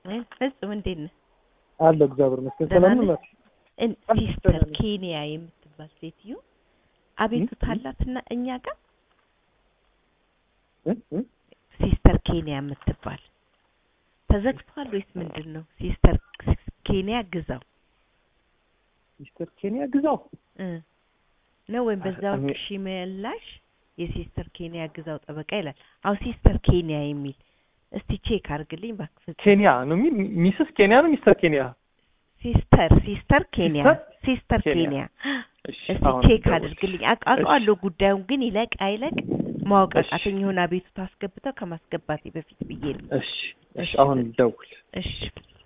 ፍጹም እንዴት ነህ? አለ እግዚአብሔር ይመስገን። ደህና ሰላም ነህ? ነው። እን- አለሁ፣ ሲስተር ደህና ነኝ። ኬንያ የምትባል ሴትዮ አቤቱታ እ? አላትና እኛ ጋር እ? እ? ሲስተር ኬንያ የምትባል ተዘግቷል ወይስ ምንድን ነው? ሲስተር ኬንያ ግዛው ሚስተር ኬንያ ግዛው እ ነው ወይም አ- በዛው እኔ- ሺ መላሽ የሲስተር ኬንያ ግዛው ጠበቃ ይላል። አዎ ሲስተር ኬንያ የሚል እስቲ ቼክ አድርግልኝ እባክህ ፍጹም። ኬንያ ነው የሚል ሚስስ ኬንያ ነው ሚስተር ኬንያ። ሲስተር ሲስተር ኬንያ ሲስተር ሲስተር ኬንያ። ኬንያ እሺ እስቲ አሁን ቼክ ደውል። አድርግልኝ። አቅ- አውቀዋለሁ ጉዳዩን ግን ይለቅ አይለቅ ማወቅ እሺ። አቃተኝ። የሆነ አቤቱታ አስገብተው ከማስገባቴ በፊት ብዬ ነው። እሺ እሺ እሺ፣ አሁን ደውል። እሺ